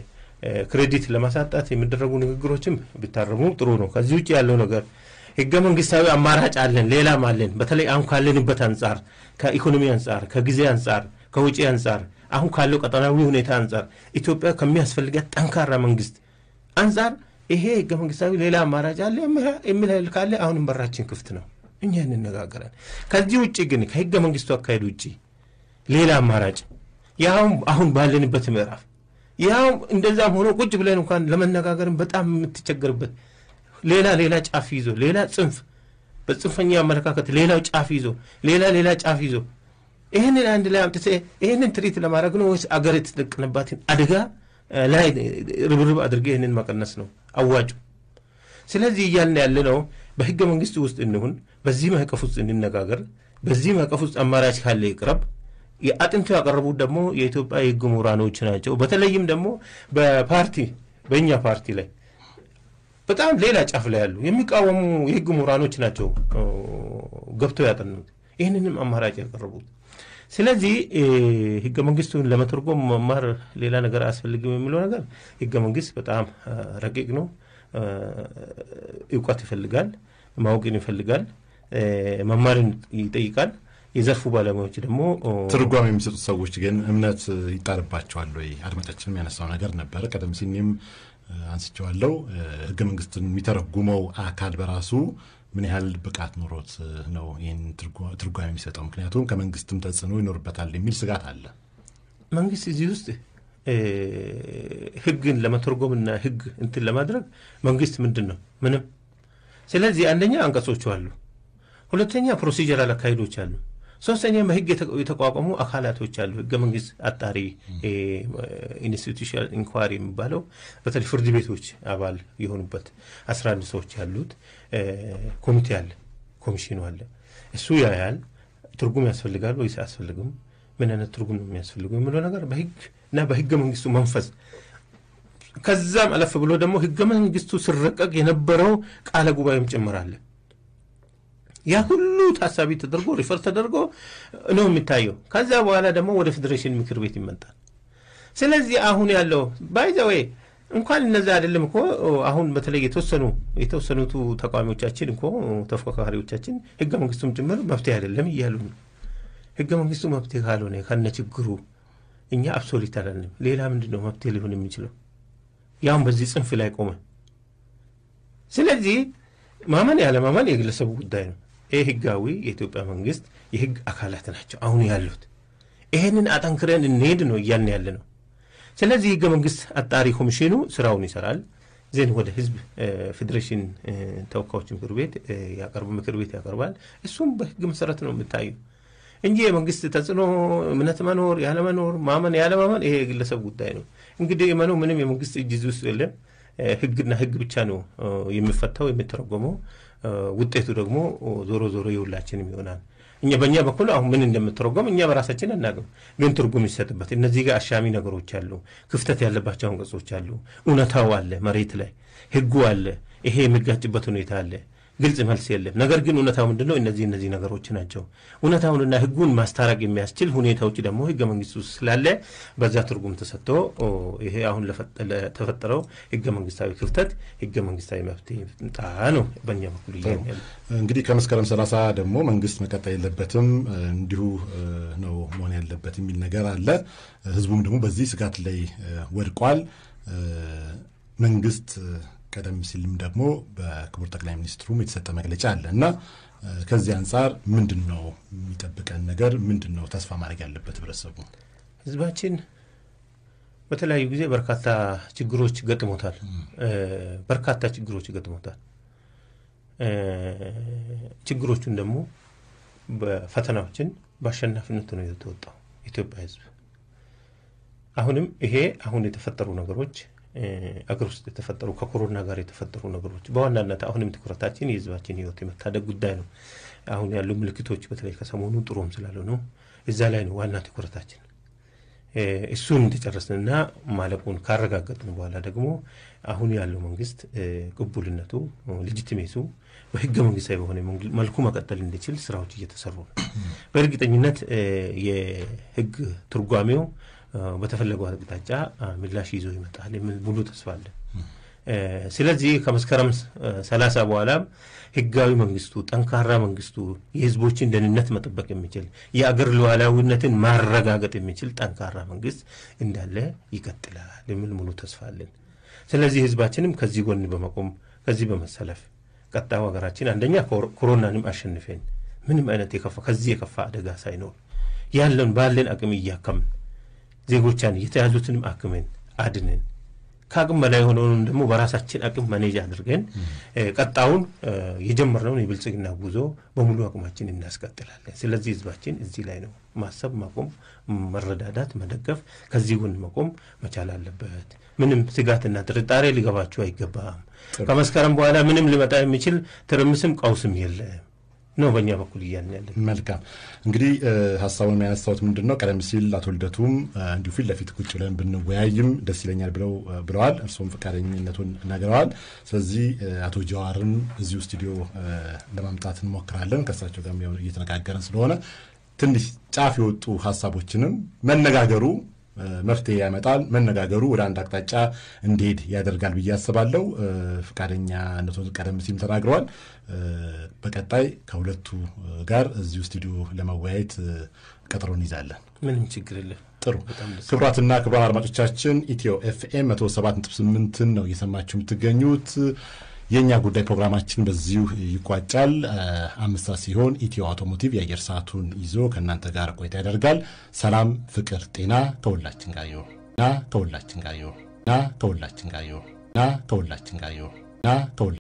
ክሬዲት ለማሳጣት የሚደረጉ ንግግሮችም ቢታረሙ ጥሩ ነው። ከዚህ ውጭ ያለው ነገር ህገ መንግስታዊ አማራጭ አለን፣ ሌላም አለን። በተለይ አሁን ካለንበት አንጻር፣ ከኢኮኖሚ አንጻር፣ ከጊዜ አንጻር፣ ከውጪ አንጻር፣ አሁን ካለው ቀጠናዊ ሁኔታ አንጻር ኢትዮጵያ ከሚያስፈልጋት ጠንካራ መንግስት አንጻር ይሄ ህገ መንግስታዊ ሌላ አማራጭ አለ የሚል ኃይል ካለ አሁንም በራችን ክፍት ነው፣ እኛ እንነጋገራለን። ከዚህ ውጭ ግን ከህገ መንግስቱ አካሄድ ውጭ ሌላ አማራጭ ያውም አሁን ባለንበት ምዕራፍ ያው እንደዛም ሆኖ ቁጭ ብለን እንኳን ለመነጋገርም በጣም የምትቸገርበት ሌላ ሌላ ጫፍ ይዞ ሌላ ጽንፍ በጽንፈኛ አመለካከት ሌላው ጫፍ ይዞ ሌላ ሌላ ጫፍ ይዞ ይህንን አንድ ላይ አምጥተህ ይህንን ትርኢት ለማድረግ ነው ወይስ አገር የተደቀነባትን አደጋ ላይ ርብርብ አድርገህ ይህንን መቀነስ ነው አዋጩ? ስለዚህ እያልን ያለ ነው በህገ መንግስት ውስጥ እንሁን፣ በዚህ ማዕቀፍ ውስጥ እንነጋገር፣ በዚህ ማዕቀፍ ውስጥ አማራጭ ካለ ይቅረብ። የአጥንቱ ያቀረቡት ደግሞ የኢትዮጵያ የህግ ምሁራኖች ናቸው። በተለይም ደግሞ በፓርቲ በእኛ ፓርቲ ላይ በጣም ሌላ ጫፍ ላይ ያሉ የሚቃወሙ የህግ ምሁራኖች ናቸው ገብተው ያጠኑት ይህንንም አማራጭ ያቀረቡት። ስለዚህ ህገ መንግስቱን ለመተርጎም መማር ሌላ ነገር አያስፈልግም የሚለው ነገር ህገ መንግስት በጣም ረቂቅ ነው። እውቀት ይፈልጋል፣ ማወቅን ይፈልጋል፣ መማርን ይጠይቃል። የዘርፉ ባለሙያዎች ደግሞ ትርጓሜ የሚሰጡት ሰዎች ግን እምነት ይጣልባቸዋል ወይ? አድማጫችንም ያነሳው ነገር ነበረ። ቀደም ሲል እኔም አንስቼዋለሁ። ህገ መንግስትን የሚተረጉመው አካል በራሱ ምን ያህል ብቃት ኖሮት ነው ይህን ትርጓሜ የሚሰጠው? ምክንያቱም ከመንግስትም ተጽዕኖ ይኖርበታል የሚል ስጋት አለ። መንግስት እዚህ ውስጥ ህግን ለመተርጎምና ህግ እንትን ለማድረግ መንግስት ምንድን ነው? ምንም። ስለዚህ አንደኛ አንቀጾቹ አሉ፣ ሁለተኛ ፕሮሲጀራል አካሄዶች አሉ፣ ሶስተኛ በህግ የተቋቋሙ አካላቶች አሉ። ህገ መንግስት አጣሪ ኢንስቲቱሽናል ኢንኳሪ የሚባለው በተለይ ፍርድ ቤቶች አባል የሆኑበት አስራ አንድ ሰዎች ያሉት ኮሚቴ አለ፣ ኮሚሽኑ አለ። እሱ ያያል። ትርጉም ያስፈልጋል ወይስ አያስፈልግም፣ ምን አይነት ትርጉም ነው የሚያስፈልገው የሚለው ነገር በህግ እና በህገ መንግስቱ መንፈስ ከዛም አለፍ ብሎ ደግሞ ህገ መንግስቱ ሲረቀቅ የነበረው ቃለ ጉባኤም ጭምራለ ያ ሁሉ ታሳቢ ተደርጎ ሪፈር ተደርጎ ነው የሚታየው። ከዛ በኋላ ደግሞ ወደ ፌዴሬሽን ምክር ቤት ይመጣል። ስለዚህ አሁን ያለው ባይዘወይ እንኳን እነዛ አይደለም እኮ አሁን በተለይ የተወሰኑ የተወሰኑቱ ተቃዋሚዎቻችን እኮ ተፎካካሪዎቻችን ህገ መንግስቱም ጭምር መፍትሄ አይደለም እያሉ ነው። ህገ መንግስቱ መፍትሄ ካልሆነ ከነ ችግሩ እኛ አብሶሊት አላለም። ሌላ ምንድን ነው መፍትሄ ሊሆን የሚችለው? ያሁን በዚህ ጽንፍ ላይ ቆመ። ስለዚህ ማመን ያለ ማመን የግለሰቡ ጉዳይ ነው። ይህ ህጋዊ የኢትዮጵያ መንግስት የህግ አካላት ናቸው አሁን ያሉት። ይሄንን አጠንክረን እንሄድ ነው እያልን ያለ ነው። ስለዚህ ህገ መንግስት አጣሪ ኮሚሽኑ ስራውን ይሰራል። ዜን ወደ ህዝብ ፌዴሬሽን ተወካዮች ምክር ቤት ያቀርብ ምክር ቤት ያቀርባል። እሱም በህግ መሰረት ነው የምታየው እንጂ የመንግስት ተጽዕኖ እምነት መኖር ያለመኖር ማመን ያለማመን ይሄ የግለሰብ ጉዳይ ነው። እንግዲህ መኖ ምንም የመንግስት እጅ እዚህ ውስጥ የለም። ህግና ህግ ብቻ ነው የሚፈታው የሚተረጎመው። ውጤቱ ደግሞ ዞሮ ዞሮ የሁላችንም ይሆናል። እኛ በእኛ በኩል አሁን ምን እንደምትረጎም እኛ በራሳችን አናውቅም፣ ግን ትርጉም ይሰጥበት። እነዚህ ጋር አሻሚ ነገሮች አሉ፣ ክፍተት ያለባቸው አንቀጾች አሉ። እውነታው አለ፣ መሬት ላይ ህጉ አለ፣ ይሄ የሚጋጭበት ሁኔታ አለ። ግልጽ መልስ የለም። ነገር ግን እውነታው ምንድን ነው? እነዚህ እነዚህ ነገሮች ናቸው። እውነታውንና ህጉን ማስታረቅ የሚያስችል ሁኔታዎች ደግሞ ህገ መንግስት ውስጥ ስላለ በዛ ትርጉም ተሰጥቶ ይሄ አሁን ለተፈጠረው ህገ መንግስታዊ ክፍተት ህገ መንግስታዊ መፍትሄ ምጣ ነው በእኛ በኩል እያ እንግዲህ ከመስከረም ሰላሳ ደግሞ መንግስት መቀጠል የለበትም እንዲሁ ነው መሆን ያለበት የሚል ነገር አለ። ህዝቡም ደግሞ በዚህ ስጋት ላይ ወድቋል። መንግስት ቀደም ሲልም ደግሞ በክቡር ጠቅላይ ሚኒስትሩም የተሰጠ መግለጫ አለ እና ከዚህ አንጻር ምንድን ነው የሚጠብቀን ነገር? ምንድን ነው ተስፋ ማድረግ ያለበት ህብረተሰቡ? ህዝባችን በተለያዩ ጊዜ በርካታ ችግሮች ገጥሞታል። በርካታ ችግሮች ገጥሞታል። ችግሮቹን ደግሞ በፈተናዎችን በአሸናፊነት ነው የተወጣው ኢትዮጵያ ህዝብ። አሁንም ይሄ አሁን የተፈጠሩ ነገሮች አገር ውስጥ የተፈጠሩ ከኮሮና ጋር የተፈጠሩ ነገሮች በዋናነት አሁንም ትኩረታችን የህዝባችን ህይወት የመታደግ ጉዳይ ነው። አሁን ያሉ ምልክቶች በተለይ ከሰሞኑ ጥሩም ስላልሆኑ እዛ ላይ ነው ዋና ትኩረታችን። እሱን እንደጨረስንና ማለቁን ካረጋገጥን በኋላ ደግሞ አሁን ያለው መንግስት ቅቡልነቱ ልጅትሜቱ በህገ መንግስታዊ በሆነ መልኩ መቀጠል እንዲችል ስራዎች እየተሰሩ ነው። በእርግጠኝነት የህግ ትርጓሜው በተፈለገው አቅጣጫ ምላሽ ይዞ ይመጣል የሚል ሙሉ ተስፋ አለን። ስለዚህ ከመስከረም ሰላሳ በኋላም ህጋዊ መንግስቱ ጠንካራ መንግስቱ የህዝቦችን ደህንነት መጠበቅ የሚችል የአገር ሉዓላዊነትን ማረጋገጥ የሚችል ጠንካራ መንግስት እንዳለ ይቀጥላል የሚል ሙሉ ተስፋ አለን። ስለዚህ ህዝባችንም ከዚህ ጎን በመቆም ከዚህ በመሰለፍ ቀጣዩ ሀገራችን አንደኛ ኮሮናንም አሸንፈን ምንም አይነት የከፋ ከዚህ የከፋ አደጋ ሳይኖር ያለን ባለን አቅም እያከምን ዜጎቻን የተያዙትንም አክመን አድነን ከአቅም በላይ የሆነውን ደግሞ በራሳችን አቅም ማኔጅ አድርገን ቀጣውን የጀመርነውን የብልጽግና ጉዞ በሙሉ አቅማችን እናስቀጥላለን። ስለዚህ ህዝባችን እዚህ ላይ ነው ማሰብ፣ ማቆም፣ መረዳዳት፣ መደገፍ ከዚህ ጎን መቆም መቻል አለበት። ምንም ስጋትና ጥርጣሬ ሊገባችሁ አይገባም። ከመስከረም በኋላ ምንም ሊመጣ የሚችል ትርምስም ቀውስም የለም ነው በእኛ በኩል እያልን ያለን። መልካም እንግዲህ ሀሳቡን የሚያነሳውት ምንድን ነው? ቀደም ሲል አቶ ልደቱም እንዲሁ ፊት ለፊት ቁጭ ብለን ብንወያይም ደስ ይለኛል ብለው ብለዋል። እርስዎም ፈቃደኝነቱን ነግረዋል። ስለዚህ አቶ ጀዋርን እዚሁ ስቱዲዮ ለማምጣት እንሞክራለን። ከእሳቸው ጋር እየተነጋገረን ስለሆነ ትንሽ ጫፍ የወጡ ሀሳቦችንም መነጋገሩ መፍትሄ ያመጣል። መነጋገሩ ወደ አንድ አቅጣጫ እንዲሄድ ያደርጋል ብዬ አስባለሁ። ፈቃደኛነቱን ቀደም ሲል ተናግረዋል። በቀጣይ ከሁለቱ ጋር እዚሁ ስቱዲዮ ለመወያየት ቀጠሮ እንይዛለን። ምንም ችግር የለም። ጥሩ ክቡራትና ክቡራን አድማጮቻችን ኢትዮ ኤፍኤም መቶ ሰባት ነጥብ ስምንትን ነው እየሰማችሁ የምትገኙት። የእኛ ጉዳይ ፕሮግራማችን በዚሁ ይቋጫል። አምስት ሰዓት ሲሆን ኢትዮ አውቶሞቲቭ የአየር ሰዓቱን ይዞ ከእናንተ ጋር ቆይታ ያደርጋል። ሰላም፣ ፍቅር፣ ጤና ከሁላችን ጋር ይሁን ና ከሁላችን ጋር ይሁን ና ከሁላችን ጋር ይሁን ና ከሁላችን ጋር ይሁን ና